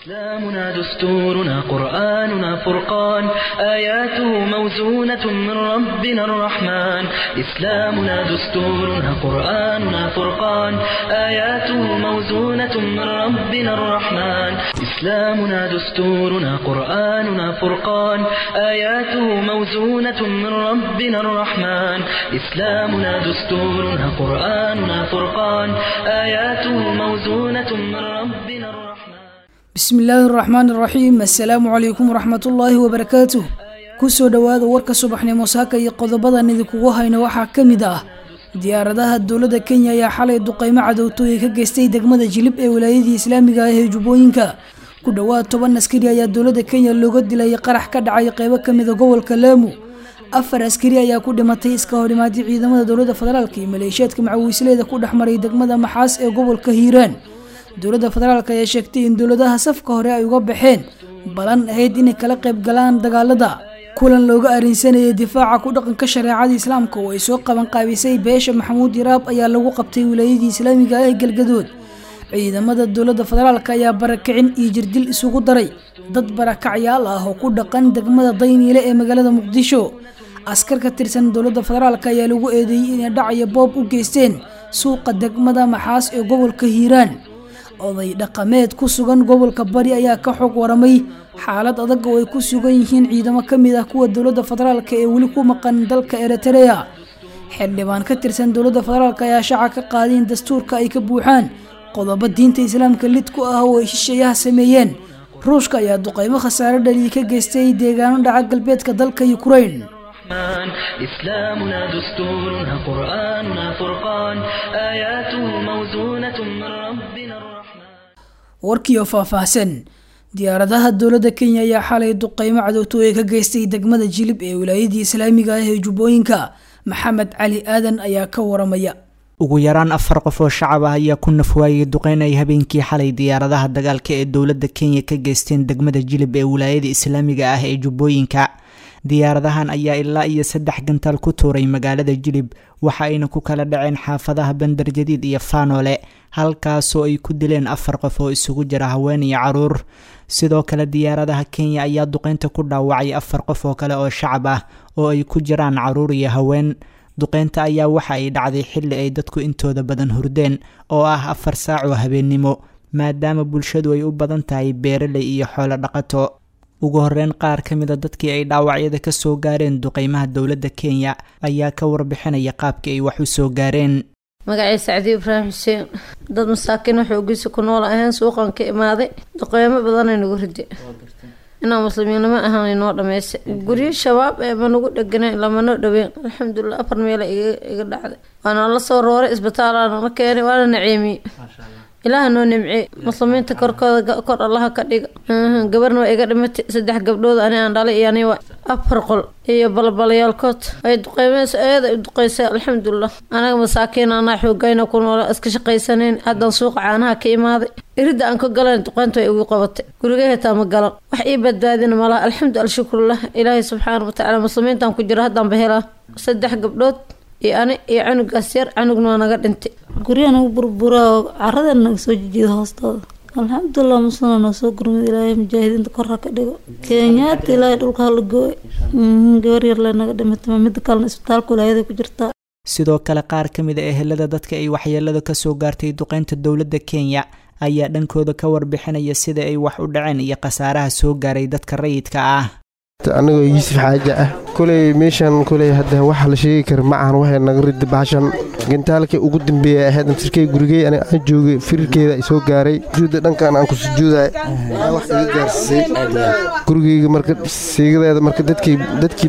إسلامنا دستورنا قرآننا فرقان آياته موزونة من ربنا الرحمن إسلامنا دستورنا قرآننا فرقان آياته موزونة من ربنا الرحمن إسلامنا دستورنا قرآننا فرقان آياته موزونة من ربنا الرحمن إسلامنا دستورنا قرآننا فرقان آياته موزونة من ربنا الرحمن bismi illaahi araxmaan iraxiim assalaamu calaykum waraxmatullaahi wabarakaatuh kusoo dhowaada warka subaxnimo saaka iyo qodobadan idinkugu hayna waxaa ka mid ah diyaaradaha dowladda kenya ayaa xalay duqeymo cadowtooye ka geystay degmada jilib ee wilaayadii islaamiga ah ee jubbooyinka ku dhowaad toban askari ayaa dowladda kenya looga dilayay qarax ka dhacay qeybo kamida gobolka laamu afar askari ayaa ku dhimatay iska horimaadii ciidamada dowladda federaalk iyo maleeshiyaadka macawiisleeda ku dhexmaray degmada maxaas ee gobolka hiiraan dowladda federaalk ayaa sheegtay in dowladaha safka hore ay uga baxeen balan ahayd inay kala qayb galaan dagaalada kulan looga arinsanayay difaaca ku dhaqanka shareecada islaamka oo ay soo qaban qaabisay beesha maxamuud yaraab ayaa lagu qabtay wilaayadii islaamiga ah ee galgadood ciidamada dowladda federaalk ayaa barakicin iyo jirdil isugu daray dad barakacyaal ah oo ku dhaqan degmada dayniile ee magaalada muqdisho askar ka tirsan dowladda federaalk ayaa lagu eedeeyey inay dhacaya boob u geysteen suuqa degmada maxaas ee gobolka hiiraan oday dhaqameed ku sugan gobolka bari ayaa ka xog waramay xaalad adag oo ay ku sugan yihiin ciidamo ka mid ah kuwa dowladda federaalk ee weli ku maqan dalka eritrea xildhibaan ka tirsan dowladda federaalk ayaa shaaca ka qaaday in dastuurka ay ka buuxaan qodobo diinta islaamka lid ku ah oo ay shisheeyaha sameeyeen ruushka ayaa duqeymo khasaare dhaliyi ka geystay deegaano dhaca galbeedka dalka ukrain الرحمن إسلامنا دستورنا قرآننا فرقان آياته موزونة من ربنا الرحمن warkiioo faahfaahsan diyaaradaha dowladda kenya ayaa xalay duqeymo cadowtooye ka geystay degmada jilib ee wilaayadii islaamiga ah ee jubbooyinka maxamed cali aadan ayaa ka waramaya ugu yaraan afar qof oo shacab ah ayaa ku nafwaayay duqeyn ay habeenkii xalay diyaaradaha dagaalka ee dowladda kenya ka geysteen degmada jilib ee wilaayada islaamiga ah ee jubbooyinka diyaaradahan ayaa ilaa iyo saddex gantaal ku tuuray magaalada jilib waxa ayna ku kala dhaceen xaafadaha bandar jadiid iyo faanoole halkaasoo ay ku dileen afar qof oo isugu jira haween iyo caruur sidoo kale diyaaradaha kenya ayaa duqeynta ku dhaawacay afar qof oo kale oo shacab ah oo ay ku jiraan caruur iyo haween duqeynta ayaa waxa ay dhacday xilli ay dadku intooda badan hurdeen oo ah afar saac oo habeennimo maadaama bulshadu ay u badan tahay beeraley iyo xoolo dhaqato ugu horeyn qaar ka mida dadkii ay dhaawacyada ka soo gaareen duqeymaha dowladda kenya ayaa ka warbixinaya qaabkii ay wax u soo gaareen magacay sacdi ibraahim xuseen dad masaakiin waxay ogiisa ku nool ahayn suuqan ka imaaday duqeymo badanay nagu ride inaa muslimiinnimo ahaan inoo dhameysa guryo shabaab eeba nagu dheganayn lamanoo dhaweyn alxamdulilah afar meela iga dhacday waana la soo rooray isbitaalana keenay waana naceemiyey ilaaha noo nimcey muslimiinta korkooda kor allaha ka dhiga gabarna waa iga dhimatay saddex gabdhood ani aan dhalay iyo aniwa afar qol iyo balbalayaalkood ay duqeymeys eeda ay duqeysay alxamdulilah anaga masaakiin anaa xoogayna ku noola iska shaqaysanayn haddaan suuqa caanaha ka imaaday iridda aan ka galan duqeynta way igu qabatay guriga hetaa ma galan wax ii badbaadina malaha alxamdu alshukrulah ilaahay subxaana watacaala muslimiintaan ku jiro haddaan ba helaa saddex gabdhood iyo ani iyo canugaas yar canugna waa naga dhintay guryaha nagu burburaa oo carada naga soo jijiida hoostooda alxamdulilah muslima noo soo gurmid ilaahay mujaahidiinta korha ka dhigo kenyaata ilaahay dhulka hala gooy gabar yar le naga dhimatay mida kalena isbitaalka wilaayada ku jirtaa sidoo kale qaar ka mid a ehelada dadka ay waxyeelada kasoo gaartay duqeynta dowladda kenya ayaa dhankooda ka warbixinaya sida ay wax u dhaceen iyo khasaaraha soo gaaray dadka rayidka ah anigoo yuusuf xaaja ah kuley meeshan kuley hadda waxa la sheegi kara ma ahan waxay naga rida baashan gantaalkii ugu dambeeya ahayd amsirkey gurigey aniga aan joogay firirkeeda ay soo gaaray sujuudda dhankan aan ku sujuuday wax iga gaarsiisay gurigeyga marka siigadeeda marka dadkii dadkii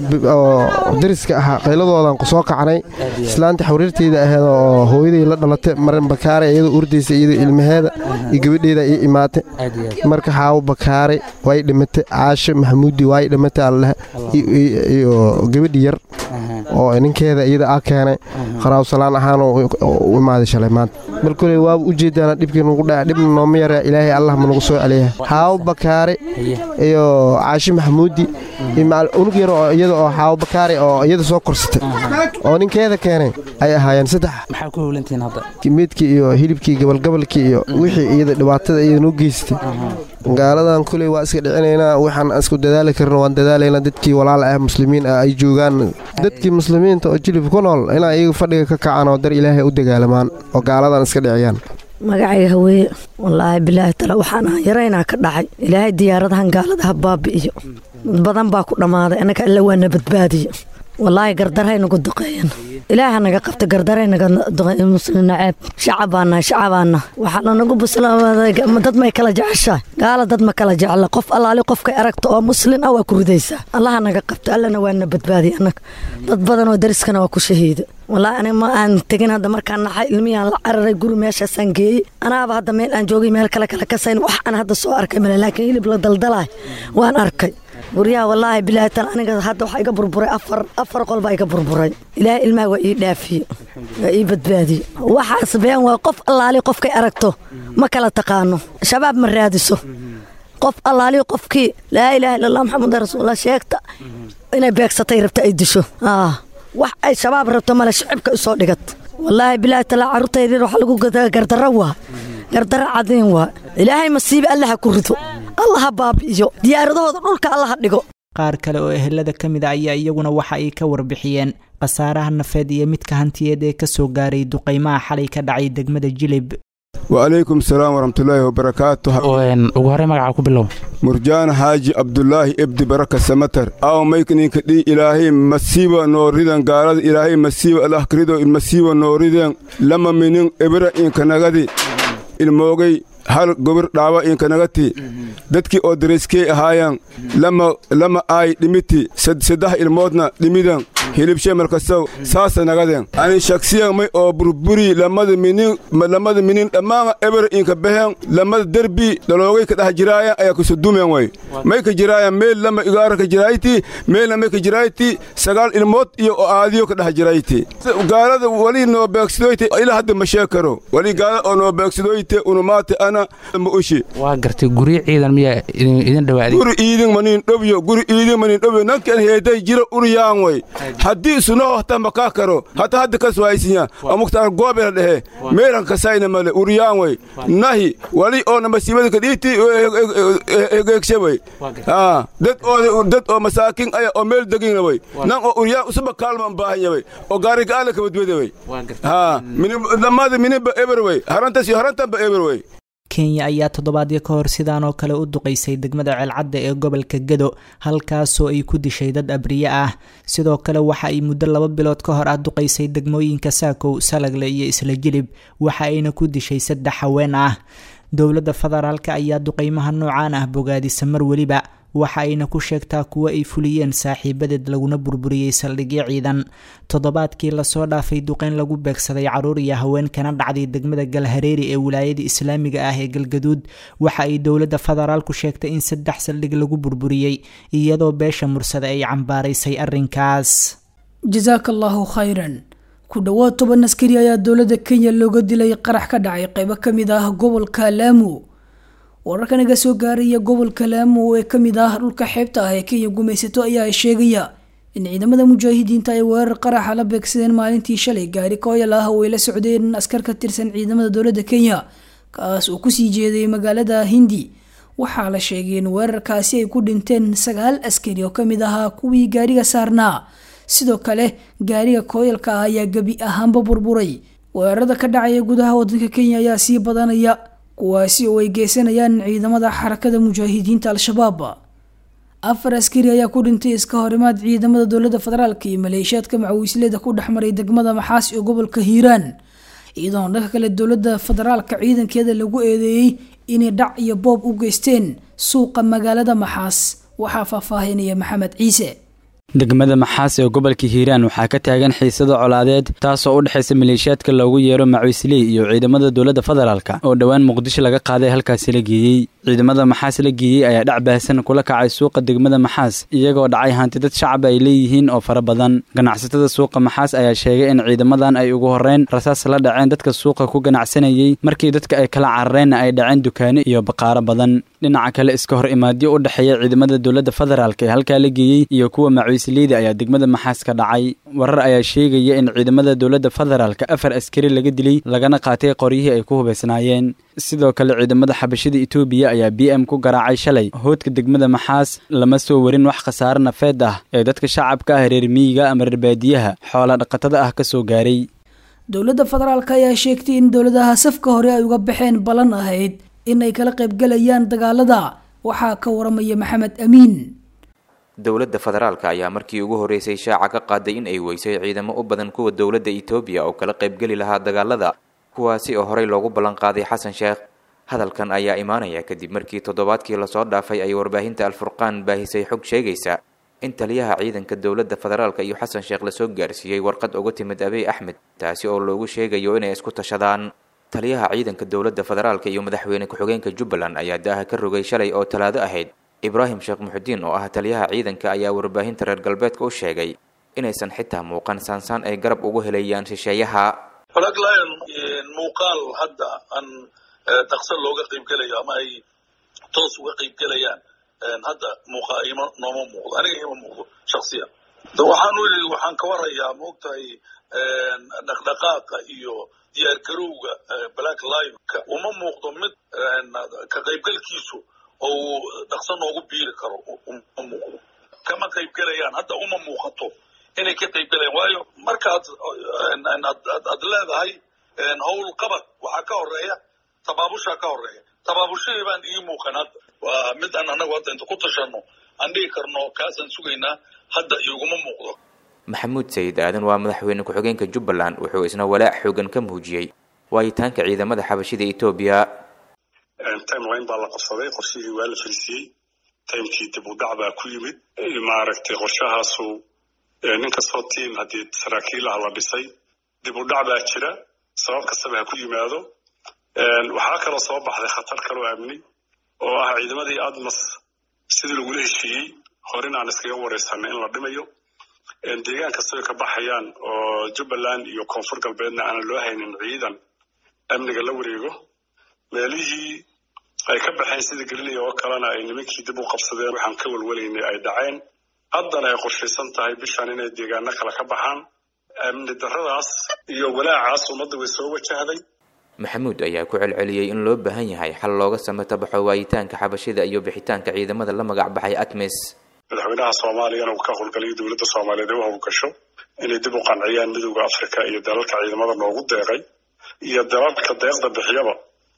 oo dariska ahaa qayladoodan soo kacnay islaanta xawriirteyda ahayd oo hooyaday la dhalatay marin bakaare iyadoo urdaysa iyadoo ilmaheeda iyo gabadheeda ii imaatay marka xaawo bakaare way dhimatay caasho maxamuudi way dhimatay alleh iyo gabadhi yar oo ninkeeda iyada a keenay qaraawsalaan ahaan u imaaday shalay maanta mar koley waaba ujeedaana dhibkii nagu dhaca dhibna nooma yaraa ilaahay allah ma nagu soo celiya xaawo bakaare iyo caashi maxamuudi iyo unug yar oo iyada oo xaawo bakaare oo iyada soo korsatay oo ninkeeda keenay ay ahaayeen saddex maxaa ku howlantihiin hadda meedkii iyo hilibkii gabalgabalkii iyo wixii iyada dhibaatada iyada noo geysatay gaaladan kuley waa iska dhicinaynaa waxaan isku dadaali karna waan dadaalaynaa dadkii walaal ah muslimiin ah ay joogaan dadkii muslimiinta oo jilib ku nool inaa iyaga fadhiga ka kacaan oo dar ilaahay u dagaalamaan oo gaaladan iska dhiciyaan magacayga haweeye wallaahi bilaahi tala waxaan ahan yaraynaa ka dhacay ilaahay diyaaradahan gaaladaha baabi'iyo dad badan baa ku dhammaaday annaga alla waana badbaadiyo wallaahi gardaray nagu duqeeyan ilaaha naga qabta gardaray naga duqeeyan muslim naceeb shacabaana shacabaana waxaa lanagu buslaaday dad may kala jeceshahay gaala dad ma kala jecla qof allaali qofkay aragta oo muslin ah waa ku ridaysaa allaha naga qabta allana waana badbaadiya annaga dad badan oo dariskana waa ku shahiida wallaahi aniga ma aan tegin hadda markaan naxay ilmiyaan la cararay guri meeshaasaan geeyey anaaba hadda meel aan joogay meel kale kale kasayn wax aan hadda soo arkay male laakiin hilib la daldalaay waan arkay guryaha wallaahi bilaahi tal aniga hadda waxaa iga burburay afar afar qol baa iga burburay ilaahay ilmaha waa ii dhaafiye waa ii badbaadiye waxaas been waa qof allaali qofkay aragto ma kala taqaano shabaab ma raadiso qof allaali qofkii laa ilaaha illa allah maxamed rasuulullah sheegta inay beegsatay rabta ay disho wax ay shabaab rabto male shicibka usoo dhigat wallaahi bilaahi talaa carruurtaydir waxa lagu gadaa gardarro waa gardarro cadiin waa ilaahay masiibe allaha ku rido allaha baabi'iyo diyaaradahooda dhulka allaha dhigo qaar kale oo ehelada ka mid a ayaa iyaguna waxa ay ka warbixiyeen khasaaraha nafeed iyo midka hantiyeed ee ka soo gaaray duqaymaha xalay ka dhacay degmada jilib wacalaykum salaam waraxmatullaahi wabarakaatu ugu horey magaca ku bilow murjaan xaaji abdulaahi ebdi baraka samatar aw maykninka dhii ilaahay masiiba nooridan gaalada ilaahay masiiba alahkrido masiiba nooriden lama minin ebira inkanagadi ilmoogay hal gobir dhaawa inkanagati dadkii oo darayskey ahaayan lama aay dhimiti saddex ilmoodna dhimidan hilibshe markasaw saasa nagaden ani shaksiyan may oo burburi lamada minin lamada minin dhammaan eber inka behen lamada derbi dhaloogay ka dhex jiraayan ayaa kusudumen way may ka jiraayan meel lama igaara ka jirayti meelna may ka jirayti sagaal ilmood iyo oo aadiyo ka dhex jirayti gaalada wali noo beegsadoyte ilaa hadda ma sheeg karo wali gaalada oo noo beegsadoyte unumaate ana ma ushi waa gartay guryo ciidan miyaa idin dhawaaday guri iidin manin dhobyo guri iidin manin dhobyo nankan heeday jira uriyaan way haddii sunaho hata makaa karo hata hadda kas waaysinya amuktaan goobela dhehe meelan kasayna male uriyaan way nahi wali oona masiibada kadhiiti hegeegshe way dad oo dad oo masaakin aya oo meel degina way nan oo uriyaan usuba kaalman baahanya way oo gaari gaala kabadwede way lamada mininba eber way harantas iyo harantanba eber way kenya ayaa toddobaadyo ka hor sidaan oo kale u duqaysay degmada ceelcadda ee gobolka gedo halkaasoo ay ku dishay dad abriye ah sidoo kale waxa ay muddo laba bilood ka hor ah duqaysay degmooyinka saakow salagle iyo isla jilib waxa ayna ku dishay saddex haween ah dowladda federaalk ayaa duqaymaha noocaan ah bogaadisa mar weliba waxa ayna ku sheegtaa kuwo ay fuliyeen saaxiibadeed laguna burburiyey saldhigyo ciidan toddobaadkii lasoo dhaafay duqeyn lagu beegsaday caruur iyo haween kana dhacday degmada galhareeri ee wilaayada islaamiga ah ee galgaduud waxa ay dowladda federaalku sheegtay in saddex saldhig lagu burburiyey iyadoo beesha mursada ay cambaaraysay arrinkaas jasaaka allaahu khayran ku dhowaad toban askari ayaa dowladda kenya looga dilay qarax ka dhacay qeybo ka mid ah gobolka laamu wararka naga soo gaaraya gobolka laamo ee kamid ah dhulka xeebta ah ee kenya gumaysato ayaa sheegaya in ciidamada mujaahidiinta ay weerar qaraxa la beegsadeen maalintii shalay gaari kooyal ah oo ay la socdeen askar ka tirsan ciidamada dowladda kenya kaas oo kusii jeeday magaalada hindi waxaa la sheegay in weerarkaasi ay ku dhinteen sagaal askari oo kamid ahaa kuwii gaariga saarnaa sidoo kale gaariga kooyalka ah ayaa gebi ahaanba burburay weerarada ka dhacaya gudaha wadanka kenya ayaa sii badanaya kuwaasi oo ay geysanayaan ciidamada xarakada mujaahidiinta al-shabaab afar askari ayaa ku dhintay iska horimaad ciidamada dowladda federaalk iyo maleeshiyaadka macawiisleda ku dhexmaray degmada maxaas ee gobolka hiiraan iyadoona dhanka kale dowladda federaalka ciidankeeda lagu eedeeyey inay dhac iyo boob u geysteen suuqa magaalada maxaas waxaa faahfaahinaya maxamed ciise degmada maxaas ee gobolka hiiraan waxaa ka taagan xiisada colaadeed taasoo u dhexaysa maleeshiyaadka loogu yeero macuisley iyo ciidamada dowladda federaalka oo dhowaan muqdisho laga qaaday halkaasi la geeyey ciidamada maxaas la geeyey ayaa dhac baahsan kula kacay suuqa degmada maxaas iyagoo dhacay hanti dad shacab ay leeyihiin oo fara badan ganacsatada suuqa maxaas ayaa sheegay in ciidamadan ay ugu horreyn rasaas la dhaceen dadka suuqa ku ganacsanayey markii dadka ay kala carareenna ay dhaceen dukaano iyo baqaaro badan dhinaca kale iska hor imaadyo u dhexeeya ciidamada dowladda federaalk ee halkaa la geeyey iyo kuwa macuisleyda ayaa degmada maxaas ka dhacay warar ayaa sheegaya in ciidamada dowladda federaalka afar askari laga dilay lagana qaatay qoryihii ay ku hubaysnaayeen sidoo kale ciidamada xabashida etoobiya ayaa b m ku garaacay shalay hoodka degmada maxaas lama soo warin wax khasaare nafeed ah ee dadka shacabka ah reer miyiga ama reer baadiyaha xoola dhaqatada ah ka soo gaaray dowladda federaalk ayaa sheegtay in dowladaha safka hore ay uga baxeen ballan ahayd in ay kala qaybgalayaan dagaalada waxaa ka waramaya maxamed amiin dowladda federaalka ayaa markii ugu horreysay shaaca ka qaaday in ay weysay ciidamo u badan kuwa dowladda etoobiya oo kala qaybgeli lahaa dagaalada kuwaasi oo horey loogu ballan qaaday xasan sheekh hadalkan ayaa imaanaya kadib markii toddobaadkii lasoo dhaafay ay warbaahinta alfurqaan baahisay xog sheegaysa in taliyaha ciidanka dowladda federaalka iyo xasan sheekh lasoo gaarsiiyey warqad uga timid abiy axmed taasi oo loogu sheegayo inay isku tashadaan taliyaha ciidanka dowladda federaalka iyo madaxweyne ku-xigeenka jubbaland ayaa daaha ka rogay shalay oo talaado ahayd ibraahim sheekh muxudiin oo ah taliyaha ciidanka ayaa warbaahinta reer galbeedka u sheegay inaysan xitaa muuqan saansaan ay garab ugu helayaan shisheeyaha falaglayan muuqaal hadda aan dhaqso looga qaybgelayo ama ay toos uga qaybgelayaan hadda muuqa ima nooma muuqdo aniga ima muuqdo shaksiyan waxaan u yidhi waxaan ka warayaa maogtahay dhaqdhaqaaqa iyo diyaargarowga black lionka uma muuqdo mid ka qaybgalkiisu oo dhaqso noogu biiri karo uma muuqdo kama qaybgelayaan hadda uma muuqato inay ka qaybgelayaan waayo markaad aad leedahay howl qabad waxaa ka horeeya tabaabushaa ka horeeya tabaabushadii baan ii muuqan hadda waa mid aan anagu hadda inta ku tashano aan dhigi karno kaasaan sugaynaa hadda iguma muuqdo maxamuud sayid aadan waa madaxweyne ku-xigeenka jubbaland wuxuu isna walaac xoogan ka muujiyey waayitaanka ciidamada xabashida etoobiya timeline baa la qabsaday qorshihii waa la fariisiyey timekii dib u dhac baa ku yimid maaragtay qorshahaasu nin kastoo tiim haddii saraakiil ah la dhisay dib u dhac baa jira sabab kastaba ha ku yimaado waxaa kaloo soo baxday khatar kaloo amni oo ah ciidamadii admas sidii lagula heshiiyey horin aan iskaga wareysanay in la dhimayo deegaan kastoo ka baxayaan oo jubbaland iyo koonfur galbeedna aanan loo haynin ciidan amniga la wareego meelihii ay ka baxeen sida gelinaya oo kalena ay nimankii dib u qabsadeen waxaan ka welwelaynay ay dhaceen haddana ay qorshaysan tahay bishan inay deegaano kale ka baxaan amni darradaas iyo walaacaas ummadda way soo wajahday maxamuud ayaa ku celceliyey in loo baahan yahay xal looga samatabaxo waayitaanka xabashida iyo bixitaanka ciidamada la magac baxay atmis madaxweynaha soomaaliyana uu ka howlgalayo dowladda soomaaliyeed ee u howlgasho inay dib u qanciyaan midowda africa iyo dalalka ciidamada noogu deeqay iyo dalalka deeqda bixiyaba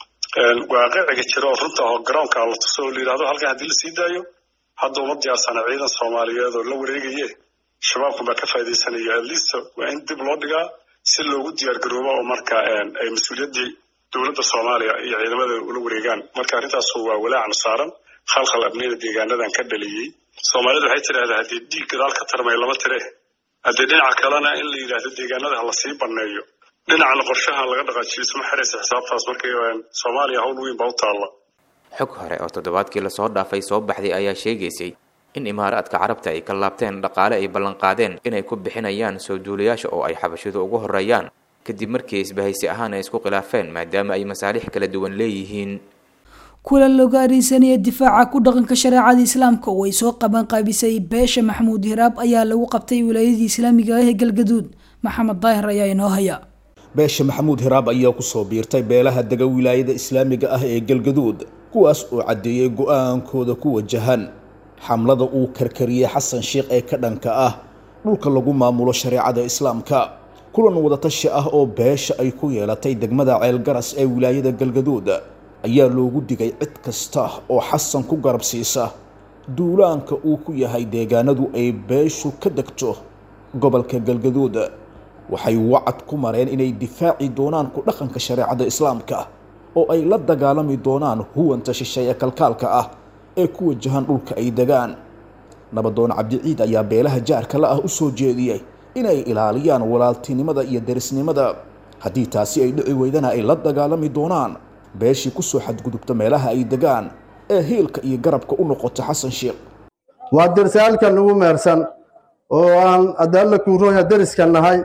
waaqiciga jira oo runta oo garoonka la tuso oo la yidhahdo halkan haddii lasii daayo hadda uma diyaarsana ciidan soomaaliyeed oo la wareegaye shabaabkan baa ka faaidaysanaya at least waa in dib loo dhigaa si loogu diyaar garoobo oo marka ay mas-uuliyaddii dowladda soomaaliya iyo ciidamada ula wareegaan marka arrintaasu waa walaacnu saaran khalkhal abniyada deegaanadan ka dhaliyey soomaalidu waxay tidhahdaa haddii dhiig gadaal ka tarmay lama tire haddii dhinaca kalena in la yidhaahdo deegaanada ha lasii banneeyo dhinacna qorshaha laga dhaqaajiyo isma xiraysa xisaabtaas markay soomaaliya hawl weyn baa u taalla xog hore oo toddobaadkii lasoo dhaafay soo baxday ayaa sheegaysay in imaaraadka carabta ay ka laabteen dhaqaale ay ballanqaadeen inay ku bixinayaan soo duulayaasha oo ay xabashidu ugu horeeyaan kadib markii isbahaysi ahaan ay isku khilaafeen maadaama ay masaalix kala duwan leeyihiin kulan looga ariisanaya difaaca ku dhaqanka shareecada islaamka oo ay soo qaban qaabisay beesha maxamuud hiraab ayaa lagu qabtay wilaayadii islaamiga ah ee galgaduud maxamed daahir ayaa inoo haya beesha maxamuud hiraab ayaa kusoo biirtay beelaha dega wilaayada islaamiga ah ee galgaduud kuwaas oo caddeeyey go-aankooda ku wajahan xamlada uu karkariyey xasan sheekh ee ka dhanka ah dhulka lagu maamulo shareecada islaamka kulan wadatashi ah oo beesha ay ku yeelatay degmada ceelgaras ee wilaayada galgaduud ayaa loogu digay cid kasta oo xasan ku garab siisa duulaanka uu ku yahay deegaanadu ay beeshu ka degto gobolka galgaduud waxay wacad ku mareen inay difaaci doonaan ku dhaqanka shareecada islaamka oo ay la dagaalami doonaan huwanta shisheeye kalkaalka ah ee ku wajahan dhulka ay degaan nabadoon cabdiciid ayaa beelaha jaarka la ah u soo jeediyey inay ilaaliyaan walaaltinimada iyo derisnimada haddii taasi ay dhici weydana ay la dagaalami doonaan beeshii kusoo xadgudubta meelaha ay degaan ee hiilka iyo garabka u noqota xasan sheekh waa dersaalka nagu meersan oo aan adaalla kuurooya deriska nahay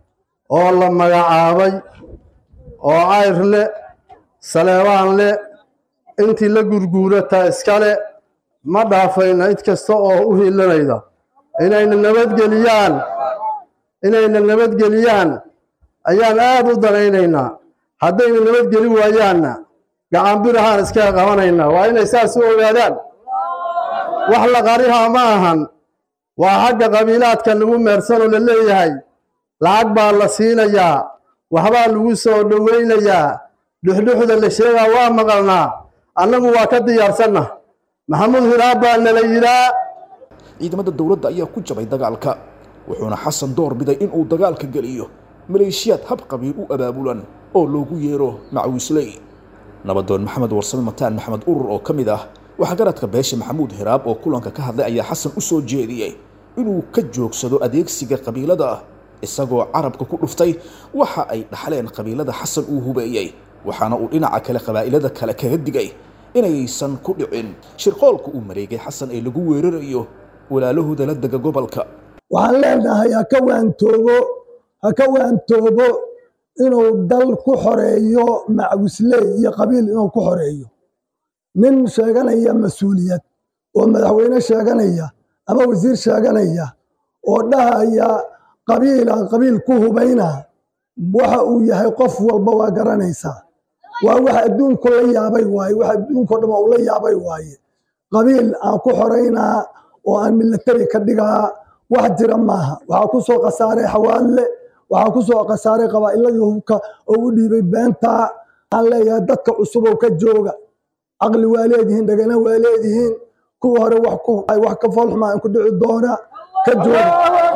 oo la magacaabay oo cayr le saleebaan le intii la gurguurataa iskale ma dhaafayna cid kasta oo u hiilanayda inayna nabadgeliyaan inayna nabadgeliyaan ayaan aad u danaynaynaa haddayna nabadgeli waayaanna gacanbirahaan iskaga qabanaynaa waa inay saas u ogaadaan wax la qarihaa ma ahan waa xagga qabiilaadka lagu meersanoo la leeyahay lacag baa la siinayaa waxbaa lagu soo dhowaynayaa dhuxdhuxda la sheegaa waa maqalnaa annagu waa ka diyaarsanna maxamuud hiraab baa nala yidhaa ciidamada dowladda ayaa ku jabay dagaalka wuxuuna xasan door biday inuu dagaalka geliyo maleeshiyaad hab qabiil u abaabulan oo loogu yeero macawiisley nabadoon maxamed warsame mataan maxamed urur oo ka mid ah waxgaradka beesha maxamuud hiraab oo kulanka ka hadlay ayaa xasan u soo jeediyey inuu ka joogsado adeegsiga qabiilada isagoo carabka ku dhuftay waxa ay dhaxleen qabiilada xasan uu hubeeyey waxaana uu dhinaca kale qabaa'ilada kale kaga digay inaysan ku dhicin shirqoolka uu mareegay xasan ee lagu weerarayo walaalahooda la dega gobolka waxaan leenahay ha ka waantoobo ha ka waantoobo inuu dal ku xoreeyo macwisley iyo qabiil inuu ku xoreeyo nin sheeganaya mas-uuliyad oo madaxweyne sheeganaya ama wasiir sheeganaya oo dhahaya qabiilaan qabiil ku hubayna waxa uu yahay qof walba waa garanaysaa waa wax adduunku la yaabay waaye wax adduunko dhan uu la yaabay waaye qabiil aan ku xoraynaa oo aan milatari ka dhigaa wax jira maaha waxaa ku soo khasaaray xawaalle waxaa ku soo khasaaray qabaa'iladii hubka oo u dhiibay beentaa waxaan leeyahay dadka cusubow ka jooga caqli waa leedihiin dhagana waa leedihiin kuwa hore wax ka foolxumaa ku dhici doona ka jooga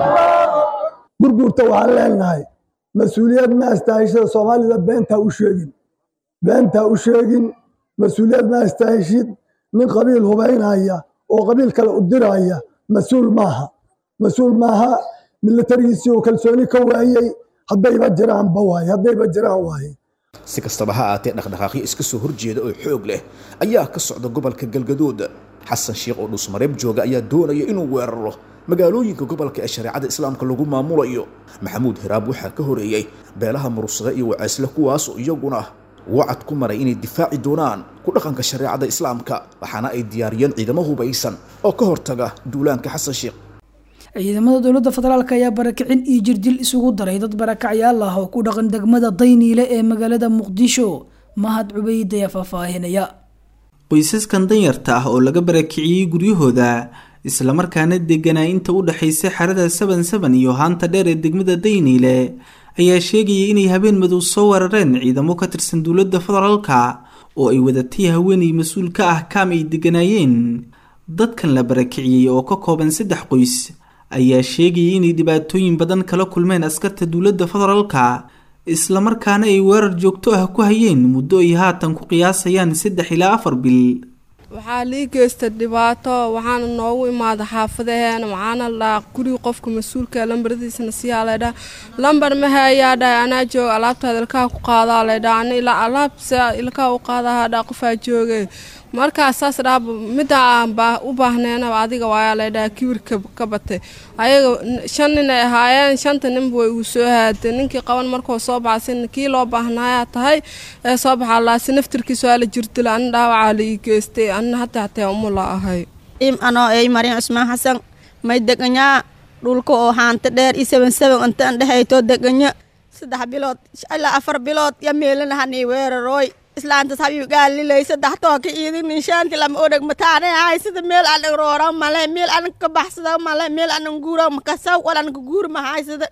gurgurta waxaan leenahay mas-uuliyad ma astaahishada soomaalida beentaa u sheegin beentaa u sheegin mas-uuliyad ma astaahishid nin qabiil hubaynaya oo qabiil kale u diraya mas-uul maaha mas-uul maaha milatarigiisii oo kalsooni ka waayey haddayba jiraanba waaye haddayba jiraan waaye si kastaba ha aatee dhaqdhaqaaqyo iska soo horjeeda oo xoog leh ayaa ka socda gobolka galgaduud xasan sheekh oo dhusmareeb jooga ayaa doonaya inuu weeraro magaalooyinka gobolka ee shareecada islaamka lagu maamulayo maxamuud hiraab waxaa ka horeeyey beelaha murugsade iyo waceysle kuwaas oo iyaguna wacad ku maray inay difaaci doonaan ku dhaqanka shareecada islaamka waxaana ay diyaariyeen ciidamo hubaysan oo ka hortaga duulaanka xasan sheekh ciidamada dowladda federaalk ayaa barakicin iyo jirdil isugu daray dad barakacyaal ah oo ku dhaqan degmada dayniile ee magaalada muqdisho mahad cubeyd ayaa faahfaahinaya qoysaskan danyarta ah oo laga barakiciyey guryahooda islamarkaana deganaa inta u dhexaysa xerada saban saban iyo haanta dheer ee degmada dayniile ayaa sheegayay inay habeen madow soo weerareen ciidamo ka tirsan dowladda federaalka oo ay wadatay haweenay mas-uul ka ah kaam ay deganaayeen dadkan la barakiciyey oo ka kooban saddex qoys ayaa sheegayay inay dhibaatooyin badan kala kulmeen askarta dowladda federaalka islamarkaana ay weerar joogto ah ku hayeen muddo ay haatan ku qiyaasayaan saddex ilaa afar bil waxaa lii geysta dhibaato waxaana noogu imaada xaafadaheena waxaana ladhaha guriga qofka mas-uulka lambaradiisana siyaa laydhaha lambar mahayaa dhahay anaa jooga alaabtaada ilkaha ku qaadaa laydhaha ana ilaa alaabsa ilkaha u qaadaha dhaa qofaa jooge markaas saas dhaa midda aan u baahneena adiga waayaa laydhaha kibirka ka batay ayaga shan nin ay ahaayeen shanta ninba way igu soo haadeen ninkii qaban markuu soo baxay kii loo baahnaayaa tahay ee soo baxaa laasi naftirkiisa waa la jirtila ana dhaawacaa la ii geystay anna hadda hatee umula ahay im anoo ey marin cusmaan xasan may deganyaa dhulka oo haanta dheer i seban seban inta an dhehayto deganya saddex bilood ilaa afar bilood ya meelanahanii weerarooy islaantas habiib gaalilay saddex tooka iidin inshaanti lama odheg mataane ahay sida meel aan roora male meel aan ka baxsada male meel aan guura makasaw walan ka guur mahay sida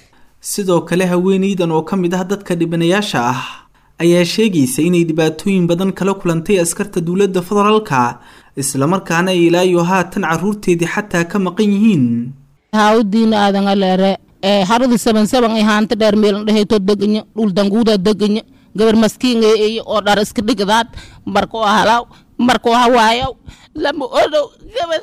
sidoo kale haweeneydan oo ka mid ah dadka dhibanayaasha ah ayaa sheegaysa inay dhibaatooyin badan kala kulantay askarta dowladda federaalka islamarkaana ay ilaayo haatan caruurteedii xataa ka maqan yihiin hawdiina aadan aleere ee harada saban saban ay haanta dheer meelan dhehayto deganya dhul danguuda deganya gabar maskiinga iyo oo dhar iska dhigdaad markoo halaw markoo hawaayow lama odhow gabar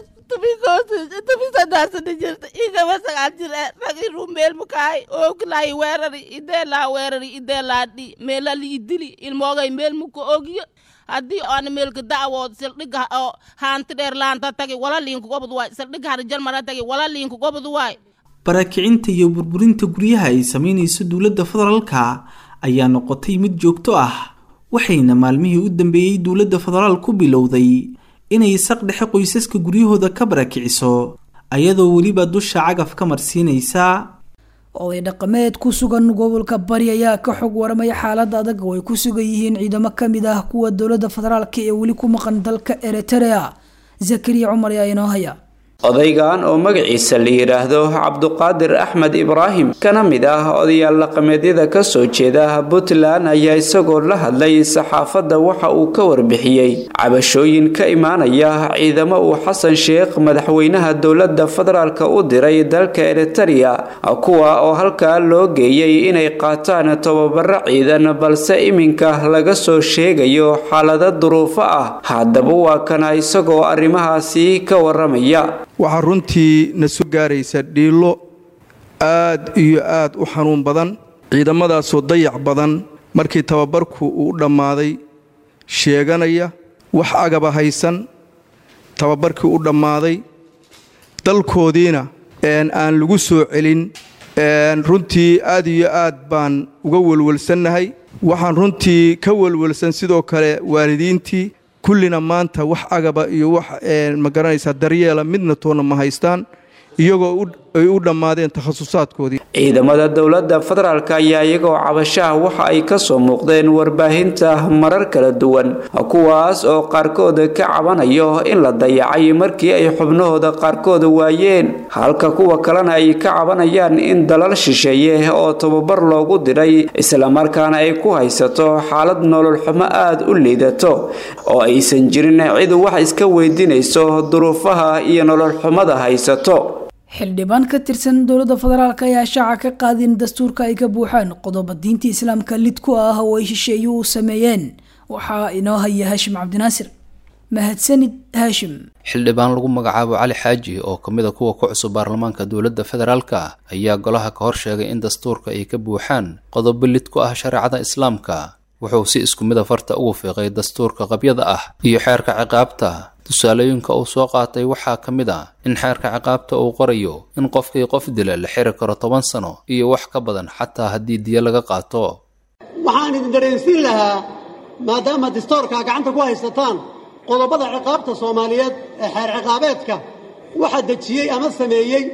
tumisadaasana jirta iyo gabar sagaal jir ee rag inuu meel mukaay ooglaay weerari idee laa weerari idee laa dhi meela lii dili ilmoogay meel muka ogiyo haddii oona meelka da'wood sildhiga oo haanti dheer laanta tagi wala liinku gobod waay sildhiga harjalmara tagi wala liinku gobod waay barakicinta iyo burburinta guryaha ay sameynayso dowladda federaalka ayaa noqotay mid joogto ah waxayna maalmihii u dambeeyey dowladda federaal ku bilowday inay saq dhexe qoysaska guryahooda ka barakiciso ayadoo weliba dusha cagaf ka marsiinaysa oday dhaqameed ku sugan gobolka bari ayaa ka xog waramaya xaalada adag oo ay ku sugan yihiin ciidamo kamid ah kuwa dowladda federaalk ee weli ku maqan dalka eritrea zakariya cumar ayaa inoo haya odaygan oo magaciisa la yidhaahdo cabduqaadir axmed ibraahim kana mid ah odayaal dhaqameedyada kasoo jeeda puntland ayaa isagoo la hadlay saxaafadda waxa uu ka warbixiyey cabashooyin ka imaanaya ciidamo uu xasan sheekh madaxweynaha dowladda federaalka u diray dalka eritereya kuwa oo halkaa loo geeyey inay qaataan tababaro ciidan balse iminka laga soo sheegayo xaalado duruufo ah haddaba waa kana isagoo arrimahaasi ka waramaya waxaa runtii na soo gaaraysa dhiilo aad iyo aad u xanuun badan ciidamadaasoo dayac badan markii tababarku uu u dhammaaday sheeganaya wax agaba haysan tababarkii u dhammaaday dalkoodiina aan lagu soo celin runtii aad iyo aad baan uga welwelsannahay waxaan runtii ka welwelsan sidoo kale waalidiintii kullina maanta wax agaba iyo wax ma garanaysaa daryeela midna toonna ma haystaan iyagoo ay u dhammaadeen takhasusaadkoodii ciidamada dowladda federaalk ayaa iyagoo cabashaha waxa ay kasoo muuqdeen warbaahinta marar kala duwan kuwaas oo qaarkood ka cabanayo in la dayacay markii ay xubnahooda qaarkood waayeen halka kuwa kalena ay ka cabanayaan in dalal shisheeye oo tababar loogu diray islamarkaana ay ku haysato xaalad nolol xumo aada u liidato oo aysan jirin cid wax iska weydiinayso duruufaha iyo nolol xumada haysato xildhibaan ka tirsan dowladda federaalk ayaa shaaca ka qaadin dastuurka ay ka buuxaan qodoba diinta islaamka lid ku ah oo ay shisheeye u sameeyeen waxaa inoo haya haashim cabdinaasir mahadsanid haashim xildhibaan lagu magacaabo cali xaaji oo ka mid a kuwa ku cusub baarlamaanka dowladda federaalka ayaa golaha ka hor sheegay in dastuurka ay ka buuxaan qodobo lid ku ah shareecada islaamka wuxuu si isku mid a farta ugu fiiqay dastuurka qabyada ah iyo xeerka ciqaabta tusaalooyinka uu soo qaatay waxaa ka mid ah in xeerka ciqaabta uu qorayo in qofkii qof dila la xiri karo toban sano iyo wax ka badan xataa haddii diyo laga qaato waxaan idin dareensiin lahaa maadaama distoorkaa gacanta ku haysataan qodobada ciqaabta soomaaliyeed ee xeer ciqaabeedka waxaa dejiyey ama sameeyey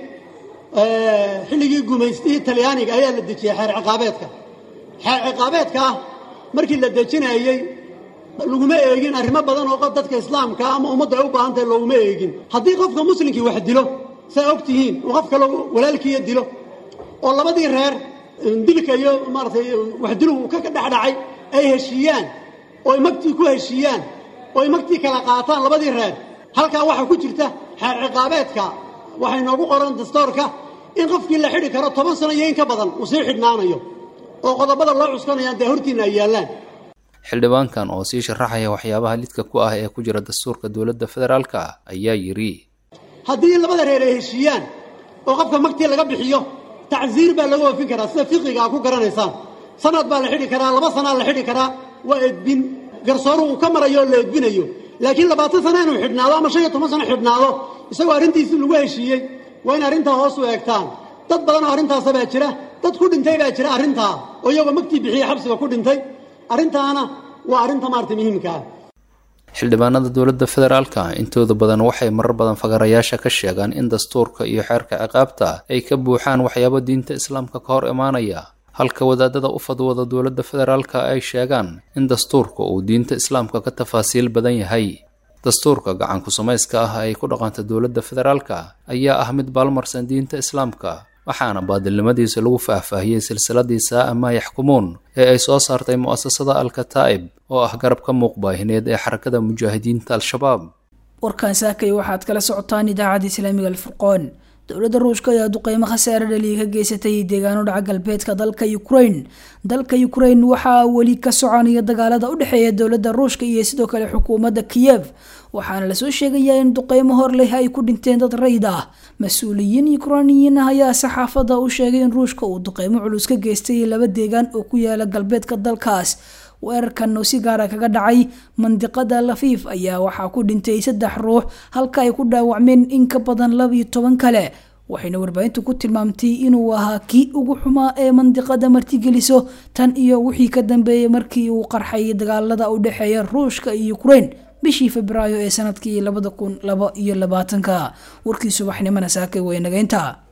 xilligii gumaystihii talyaaniga ayaa la dejiyey xeer ciqaabeedka xeer ciqaabeedka ah markii la dejinayey laguma eegin arrimo badan oo dadka islaamka ama ummaddu ay u baahan tahay looguma eegin haddii qofka muslimkii wax dilo saa og tihiin uu qof kale walaalkiiya dilo oo labadii reer dilka iyo maaratay waxdiluhu ka dhexdhacay ay heshiiyaan oo ay magtii ku heshiiyaan oo ay magtii kala qaataan labadii reer halkaa waxaa ku jirta xeer ciqaabeedka waxay noogu qoran dastoorka in qofkii la xidhi karo toban sano iyo in ka badan uu sii xidhnaanayo oo qodobada loo cuskanayaan dee hortiinna ay yaallaan xildhibaankan oo sii sharaxaya waxyaabaha lidka ku ah ee ku jira dastuurka dowladda federaalka ayaa yidhi haddii labada reer ay heshiiyaan oo qofka magtii laga bixiyo tacsiir baa laga oofin karaa sida fiqiga aa ku garanaysaan sanad baa la xidhi karaa laba sanaa la xidhi karaa waa edbin garsooru uu ka marayo oo la edbinayo laakiin labaatan sana inuu xidhnaado ama shan iyo toban sano xidhnaado isagoo arrintiisii lagu heshiiyey waa in arrintaa hoos u eegtaan dad badan oo arrintaasa baa jira dad ku dhintay baa jira arrintaa oo iyagoo magtii bixiyey xabsiga ku dhintay arrintaana waa arrinta maarata muhiimka ah xildhibaanada dowladda federaalka intooda badan waxay marar badan fagarayaasha ka sheegaan in dastuurka iyo xeerka ciqaabta ay ka buuxaan waxyaabo diinta islaamka ka hor imaanaya halka wadaadada u fadwada dowladda federaalka ay sheegaan in dastuurka uu diinta islaamka ka tafaasiil badan yahay dastuurka gacanku samayska ah ay ku dhaqanta dowladda federaalka ayaa ah mid baalmarsan diinta islaamka waxaana baadilnimadiisa lagu faahfaahiyey silsiladii saa'a maa yaxkumuun ee ay soo saartay mu'asasada alkataa'ib oo ah garab ka muuqbaahineed ee xarakada mujaahidiinta al-shabaab warkan saakay waxaad kala socotaan idaacadda islaamiga alfurqoon dowladda ruushka ayaa duqeymo khasaare dhaliya ka geysatay deegaano dhaca galbeedka dalka ukrain dalka ukrain waxaa weli ka soconaya dagaalada u dhexeeya dowladda ruushka iyo sidoo kale xukuumadda kiyev waxaana lasoo sheegayaa in duqeymo hor leh ay ku dhinteen dad rayid ah mas-uuliyiin yukrainiyiin ah ayaa saxaafadda u sheegay in ruushka uu duqeymo culus ka geystay laba deegaan oo ku yaala galbeedka dalkaas weerarkan oo si gaara kaga dhacay mandiqada lafiif ayaa waxaa ku dhintay saddex ruux halka ay ku dhaawacmeen in ka badan labiyo toban kale waxayna warbaahintu ku tilmaamtay inuu ahaa kii ugu xumaa ee mandiqada martigeliso tan iyo wixii ka dambeeyey markii uu qarxay dagaalada u dhexeeya ruushka iyo ukrein bishii febraayo ee sanadkii labada kun laba iyo labaatanka warkii subaxnimona saakay weynageynta